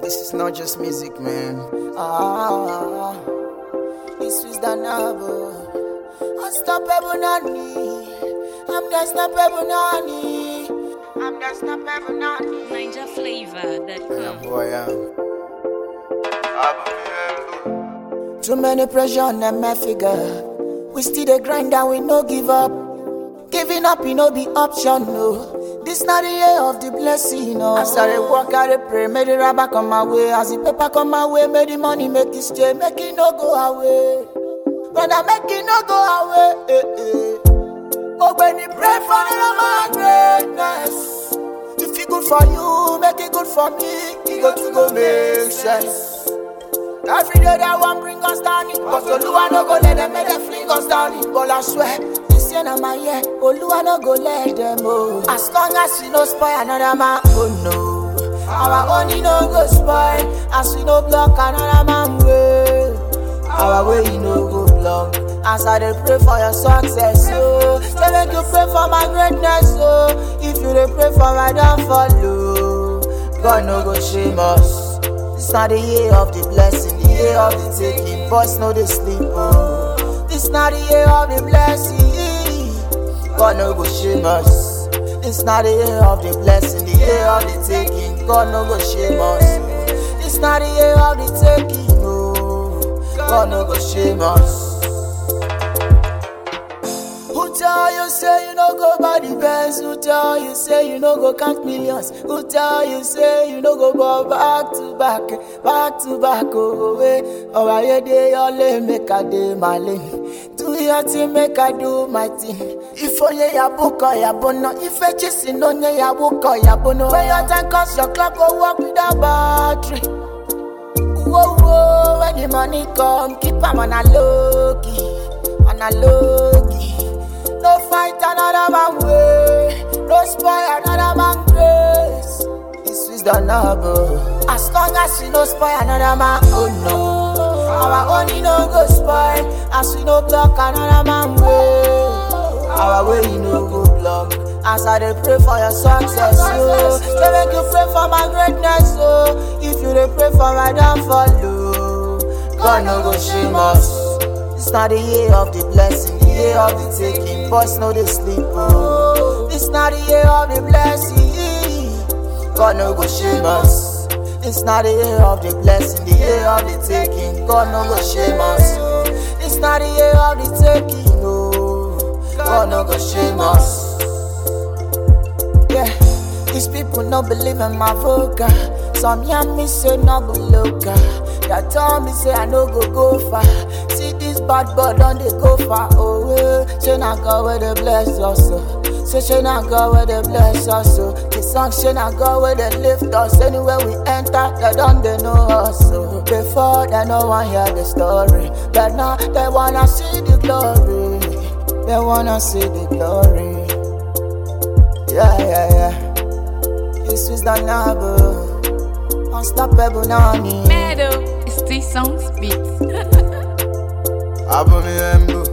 This is not just music, man. Ah, this is the novel. Unstoppable Nani. I'm the unstoppable Nani. I'm the unstoppable Nani. Ninja flavor that Yeah, come. boy, yeah. Too many pressure on them, my figure. We still the grind and we no give up. Giving up, you know, be option, no. This not the year of the blessing, no. As I dey walk, I dey pray, may the rubber come my way. As the paper come my way, may the money make it stay, make it no go away. Brother, make it no go away. Eh, eh. Oh, when you pray for the my greatness. If it good for you, make it good for me. It go to go make sense. Every day they want bring us down it Cause Oluwa no go let them make them fling us down it But I swear, this year na my year Oluwa no go let them oh As long as we no spoil another man, oh no Our own he no go spoil As we no block another man way Our way he no go block As I dey pray for your success, oh Say make you pray for my greatness, oh If you dey pray for my downfall, oh God no go shame us this not the year of the blessing, the year of the taking. Boys know they sleep. Oh. This not the year of the blessing. God no go shame us. This not the year of the blessing, the year of the taking. God no go shame us. This not the year of the taking. Oh. God no go shame us. Who tell you say you no go buy the Benz? Who tell you say you no go count millions? Who tell you say you no go ball back to back, back to back? Oh, eh. Oh, I dey your lane, make I dey my lane. Do your thing, make I do my thing. If onye ya book or ya bono, if I chasing onye ya book or ya bono. When your time comes, your clock go work without battery. Whoa, whoa, when the money come, keep 'em on a low key, on a low key. No fight another man way, no spoil another man grace. This is the noble. As long as we no spoil another man, oh no. Our own he no go spoil, as we no block another man way. Our way he no go block. As I dey pray for your success, oh. Say make you pray for my greatness, oh. If you dey pray for my downfall, oh. God no go shame us. This not the year of the blessing, the year of the taking. Boys know they sleep, oh. This not the year of the blessing. God no go shame us. This not the year of the blessing, the year of the taking. God no go shame us. This not the year of the taking, no. God no go shame us. Yeah, these people no believe in my vocal. Some young me say no go local. They tell me say I no go go far. See this bad boy don't they go far away. Say na God where they bless us. oh. Say she na God where they bless us. oh. The song she na God where they lift us. Anywhere we enter, they don't they know us. oh. Before they no one hear the story, but now they wanna see the glory. They wanna see the glory. Yeah, yeah, yeah. This is the noble. Unstoppable Nani. Meadow, it's three songs beats. Abba me embo.